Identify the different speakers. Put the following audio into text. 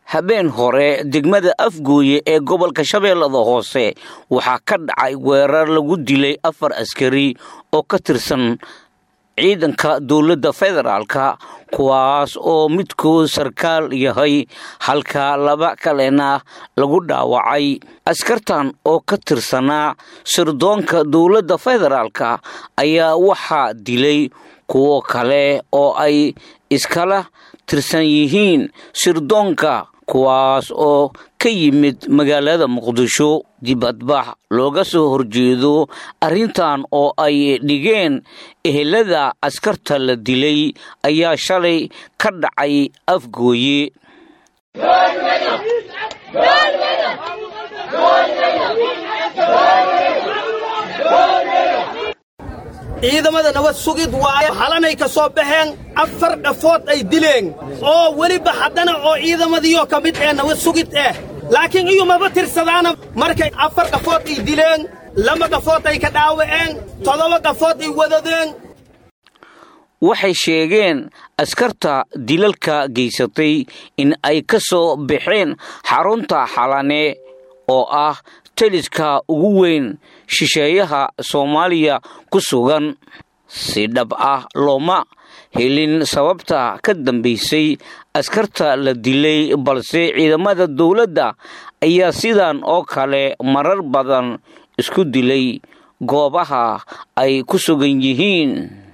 Speaker 1: habeen hore degmada afgooye ee gobolka shabeellada hoose waxaa ka dhacay weerar lagu dilay afar askari oo ka tirsan ciidanka dowladda federaalka kuwaas oo midkood sarkaal yahay halka laba kalena lagu dhaawacay askartan oo ka tirsanaa sirdoonka dowladda federaalka ayaa waxaa dilay kuwo kale oo ay iskala tirsan yihiin sirdoonka kuwaas oo ka yimid magaalada muqdisho dibadbax looga soo horjeedo arrintan oo ay dhigeen ehelada askarta la dilay ayaa shalay ka dhacay afgooye
Speaker 2: ciidamada nabad sugid waaye halanay ka soo baxeen afar dhafood ay dileen oo weliba haddana oo ciidamadiioo ka mid ee nabad sugid ah laakiin iyumaba tirsadaana markay afar dhafood ay dileen laba dhafood ay ka dhaawaceen toddoba dhafood ay wadadeen
Speaker 1: waxay sheegeen askarta dilalka geysatay in ay ka soo baxeen xarunta xalane oo ah taliska ugu weyn shisheeyaha soomaaliya ku sugan si dhab ah looma helin sababta ka dambaysay askarta la dilay balse ciidamada dowladda ayaa sidan oo kale marar badan isku dilay goobaha ay ku sugan yihiin